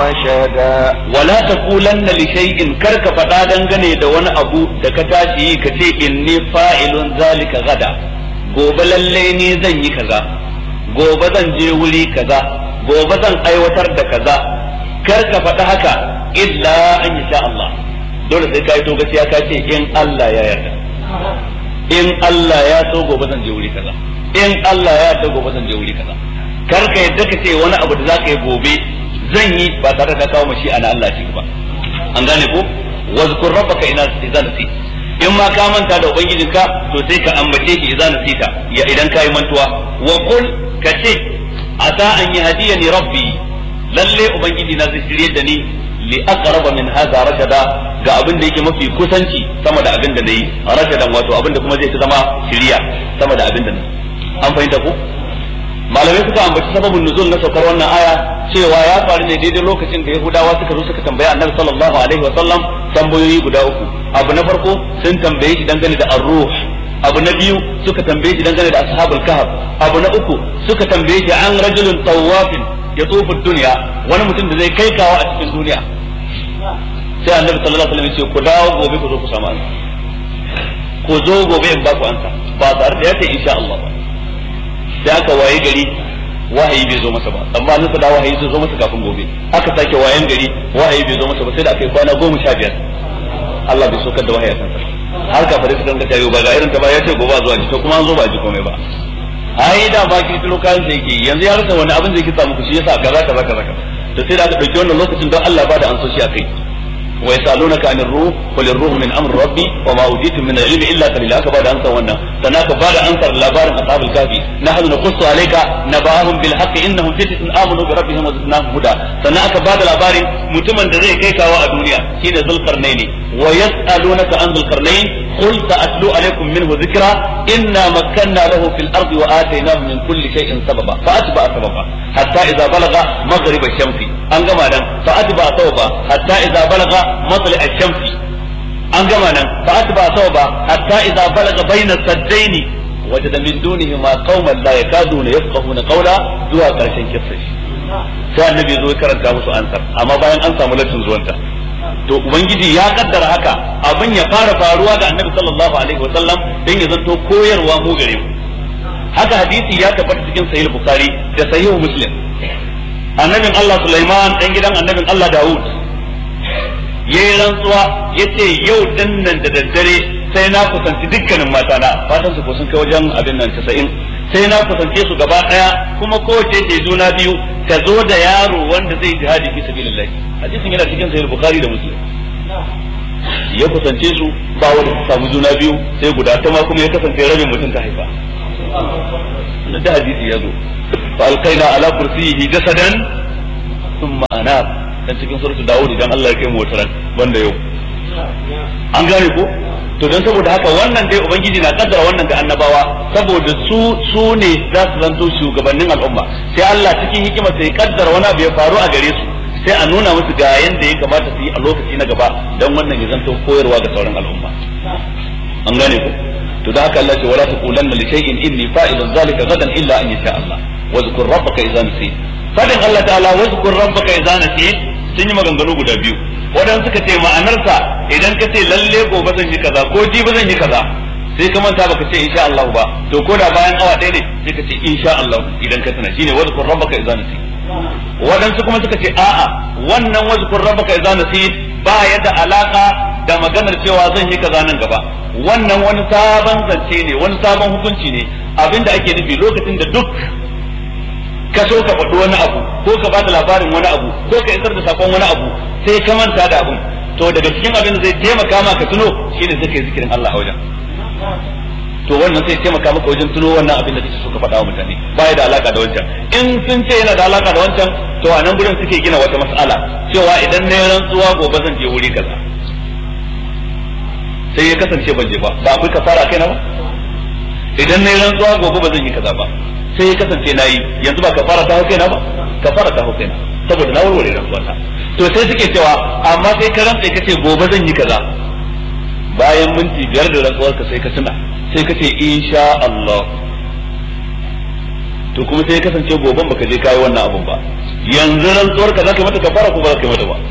رشدا wala taqulanna li shay'in kar ka faɗa dangane da wani abu da ka tashi yi ka ce inni fa'ilun zalika gada gobe lalle ne zan yi kaza gobe zan je wuri kaza gobe zan aiwatar da kaza kar ka faɗa haka illa an sha Allah dole sai ka yi to gaskiya ka ce in Allah ya yarda in Allah ya so gobe zan je wuri kaza in Allah ya yarda gobe zan je wuri kaza kar ka yadda ka ce wani abu da zaka yi gobe zan yi ba tare da ka kawo mashi ana Allah shi ba an gane ko wazkur rabbaka ina idza nasi in ma ka manta da ubangijinka to sai ka ambace shi idza nasita ya idan kai mantuwa wa qul ka ce asa an yahdiyani rabbi lalle ubangiji na zai shirye da ni li aqraba min hadha rashada ga abin da yake mafi kusanci sama da abin da nayi rashadan wato abin da kuma zai zama shiriya sama da abin da nayi an fahimta ko malamai suka ambaci sababin nuzul na saukar wannan aya cewa ya faru ne daidai lokacin da yahudawa suka zo suka tambaya annabi sallallahu alaihi wa sallam tambayoyi guda uku abu na farko sun tambaye shi dangane da ar-ruh abu na biyu suka tambaye shi dangane da ashabul kahf abu na uku suka tambaye shi an rajulun tawafin ya tsofa duniya wani mutum da zai kai kawo a cikin duniya sai annabi sallallahu alaihi wasallam ya ce ku dawo gobe ku zo ku samu ansa ku zo gobe in ba ku ansa ba tare da ya ce insha Allah ba sai aka waye gari wahayi bai zo masa ba amma nan da wahayi zai zo masa kafin gobe aka sake wayan gari wahayi bai zo masa ba sai da aka yi kwana goma sha biyar Allah bai sokar da wahayi a kansa har kafare su danga tayo ba ga irin ta ba ya ce gobe zuwa ji to kuma an zo ba ji komai ba ai da ba ki kilo kayan sai yake yanzu ya rasa wani abin zai ki samu ku shi yasa kaza kaza kaza to sai da aka dauki wannan lokacin don Allah ba da an so shi akai ويسألونك عن الروح قل الروح من أمر ربي وما أوتيتم من العلم إلا قليلا أكا بعد أنسى وانا سناك بعد أنسى لابار أصحاب الكافي نحن نقص عليك نبأهم بالحق إنهم فتنة آمنوا بربهم وزدناهم هدى سناك بعد لابار متمن ذي كيكا الدنيا حين ذو القرنين ويسألونك عن ذو القرنين قل سأتلو عليكم منه ذكرى إنا مكنا له في الأرض وآتيناه من كل شيء سببا فأتبع سببا حتى إذا بلغ مغرب الشمس أنقما فأتبع سببا حتى إذا بلغ مطلع الشمس أنقما فأتبع سببا حتى إذا بلغ بين السدين وجد من دونهما قوما لا يكادون يفقهون قولا زوا كرشن كفش sai annabi zo ya karanta musu ansar amma bayan an samu latin zuwanta to ubangiji ya kaddara haka abin ya fara faruwa ga annabi sallallahu alaihi wasallam dan ya zanto koyarwa mu gare mu haka hadisi ya tabbata cikin sahih bukhari da sahih muslim annabin Allah Sulaiman dan gidan annabin Allah Dawud yayi rantsuwa yace yau dinnan da daddare sai na kusanci dukkanin mata na fatan su ko sun kai wajen abin nan 90 sai na kusance su gaba daya kuma kowace ce juna biyu ta zo da yaro wanda zai jihadi fi sabilillah hadisin yana cikin sahih bukhari da muslim ya kusance su ba wanda ta samu juna biyu sai guda ta ma kuma ya kasance rabin mutum ta haifa da hadisi ya zo fa alqaina ala kursiyhi jasadan thumma anab dan cikin suratul daud idan Allah ya kai mu wata ran banda yau an gane ko to don saboda haka wannan dai ubangiji na kaddara wannan ga annabawa saboda su su ne za su zanto shugabannin al'umma sai Allah cikin hikima sai kaddara wani abu ya faru a gare su sai a nuna musu ga yanda ya kamata su yi a lokaci na gaba dan wannan ya zanto koyarwa ga sauran al'umma an gane ko to da haka Allah ce wala taqulanna li shay'in inni fa'ilun zalika gadan illa an yasha Allah wa zkur rabbaka idza nasit fadin Allah ta'ala wa zkur rabbaka idza nasit sun yi maganganu guda biyu wadan suka ce ma'anarsa idan ka ce lalle gobe zan yi kaza ko jibi zan yi kaza sai ka manta baka ce insha Allah ba to ko da bayan awa ɗaya ne sai ka ce insha Allah idan ka tana shine wa zkur rabbaka idza nasit wadansu kuma suka ce a'a wannan wa zkur rabbaka idza nasit ba ya da alaka da maganar cewa zan yi kaza nan gaba wannan wani sabon zance ne wani sabon hukunci ne abinda ake nufi lokacin da duk ka so ka faɗi wani abu ko ka bada labarin wani abu ko ka isar da sakon wani abu sai ka manta da abun to daga cikin abin da zai taimaka ma ka tuno shine sai ka yi zikirin Allah a wajen to wannan sai taimaka maka wajen tuno wannan abin da kake so ka faɗa wa mutane baya da alaka da wancan in sun ce yana da alaka da wancan to a nan gurin suke gina wata mas'ala cewa idan na yi rantsuwa gobe zan je wuri kaza sai ya kasance ban je ba ba akwai kafara kai na ba idan na yi rantsuwa gobe ba zan yi kaza ba sai ya kasance na yi yanzu ba kafara ta hau kai na ba kafara ta hau kai na saboda na warware rantsuwa ta to sai suke cewa amma sai ka rantsa ka ce gobe zan yi kaza bayan minti biyar da rantsuwar ka sai ka tuna sai ka ce insha Allah to kuma sai ya kasance goben baka je kai wannan abun ba yanzu rantsuwar ka zaka yi mata kafara ko ba zaka yi mata ba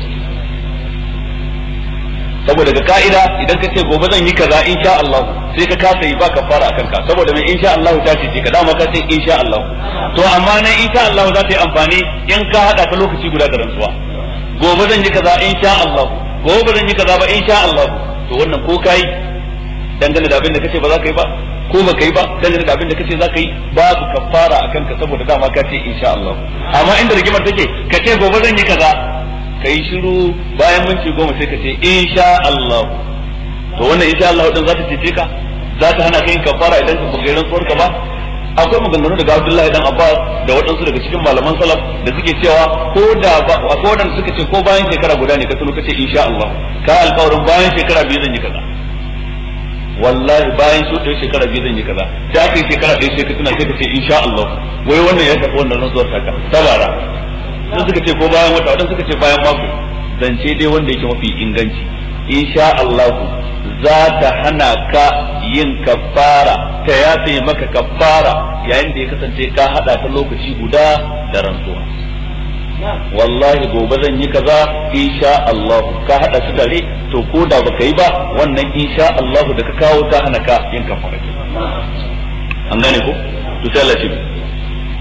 saboda ga ka'ida idan ka ce gobe zan yi kaza insha Allah sai ka kasa yi ba kafara akan ka saboda mai insha Allah ta ce ka dama ka ce insha Allah to amma nan insha Allah za ta yi amfani in ka hada ta lokaci guda da rantsuwa gobe zan yi kaza insha Allah gobe zan yi kaza ba insha Allah to wannan ko kai dangane da abin da kace ba za ka yi ba ko ba ka yi ba dangane da abin da kace za ka yi babu kafara akan ka saboda dama ka ce insha Allah amma inda rigimar take ka ce gobe zan yi kaza ka yi shiru bayan minti goma sai ka ce insha Allah to wannan insha Allah din za ta cece ka za ta hana ka yin kafara idan ka buga rantsuwar ka ba akwai maganganu daga Abdullahi dan Abbas da waɗansu daga cikin malaman salaf da suke cewa ko da ba akwai waɗanda suka ce ko bayan shekara guda ne ka tuno kace insha Allah ka alƙawarin bayan shekara biyu zan yi kaza wallahi bayan su ɗaya shekara biyu zan yi kaza da aka yi shekara ɗaya sai ka tuna sai ka ce insha Allah wai wannan ya tafi wannan rantsuwar taka tabara sun suka ce ko bayan wata wadan suka ce bayan mako zance dai wanda yake mafi inganci insha Allah za ta hana ka yin kafara ta yafe maka kafara yayin da ya kasance ka hada ta lokaci guda da rantsuwa wallahi gobe zan yi kaza insha Allah ka hada su tare to ko da baka yi ba wannan insha Allah da ka kawo ta hana ka yin kafara an gane ko to sai Allah